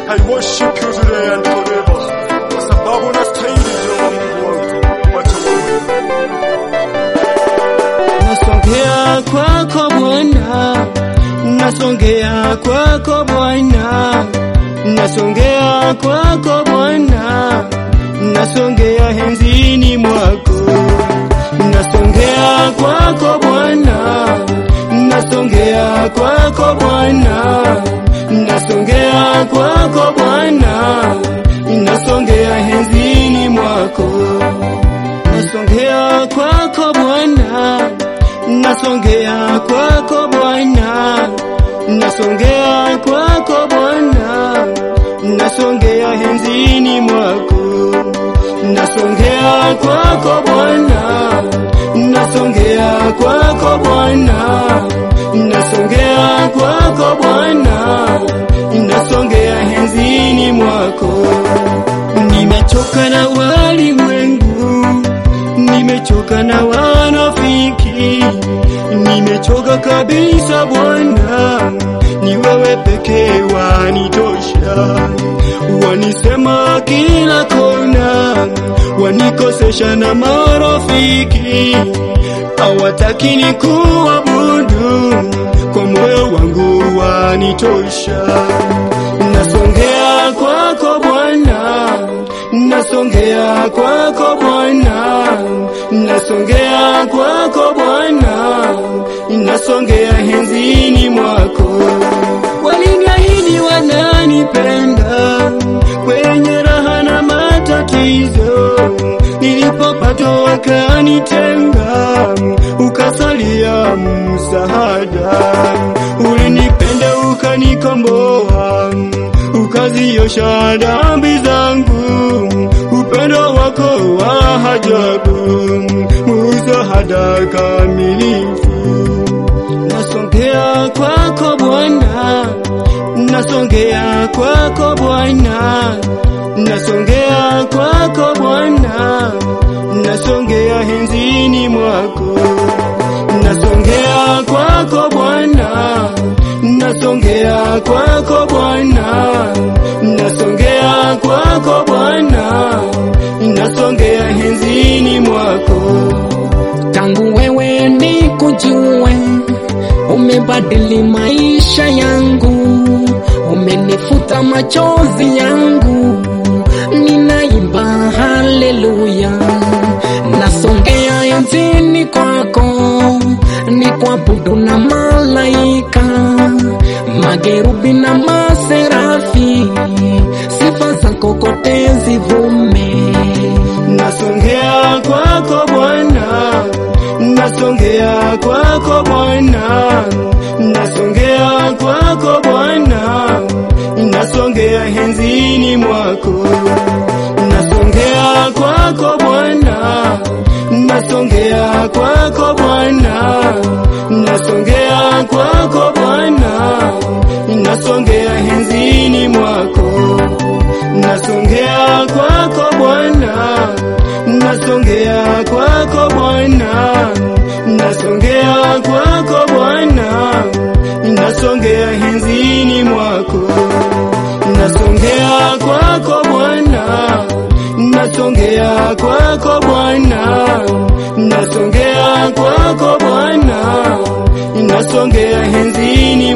I worship you today and forever, kwa sababu unastahili Jehova Mungu wangu. Wacha uabudu. Nasongea kwako Bwana, nasongea kwako Bwana, nasongea kwako Bwana, nasongea henzini mwako, nasongea kwako Bwana, nasongea kwako Bwana, nasongea kwako Bwana, nasongea henzini mwako nasongea kwako Bwana, nasongea kwako Bwana, nasongea kwako Bwana, nasongea henzini mwako, nasongea kwako Bwana, nasongea kwako Bwana, nasongea kwako Bwana, nasongea henzini mwako, nimechoka na walimwengu nimechoka na wanafiki, nimechoka kabisa Bwana, ni wewe pekee wanitosha. Wanisema kila kona, wanikosesha na marafiki, hawataki ni kuabudu, kwa moyo wangu wanitosha. Nasongea kwako Bwana, nasongea kwako Bwana, nasongea kwako Bwana, nasongea henzini mwako. Waliniahidi wananipenda kwenye raha na matatizo, nilipopatwa wakanitenga, ukasalia msaada. Ulinipenda ukanikomboa, ukaziosha dhambi zangu, upendo wako wa ajabu, msaada kamilifu. Nasongea kwako Bwana, nasongea kwako Bwana, nasongea kwako Bwana, nasongea henzini mwako, nasongea kwako Bwana, nasongea kwako Bwana, nasongea kwako Bwana, nasongea henzini mwako. tangu wewe nikujue, umebadili maisha yangu, umenifuta machozi yangu, ninaimba haleluya, nasongea enzini kwako, ni kuabudu na malaika, magerubi na maserafi, sifa zako kote zivume. Nasongea kwako Bwana, nasongea kwako Bwana, nasongea kwako Bwana, nasongea henzini mwako, nasongea kwako Bwana, nasongea kwako Bwana, nasongea kwako Bwana, nasongea henzini mwako nasongea kwako Bwana, nasongea kwako Bwana, nasongea kwako Bwana, nasongea henzini mwako, nasongea kwako Bwana, nasongea kwako Bwana, nasongea kwako Bwana, nasongea henzini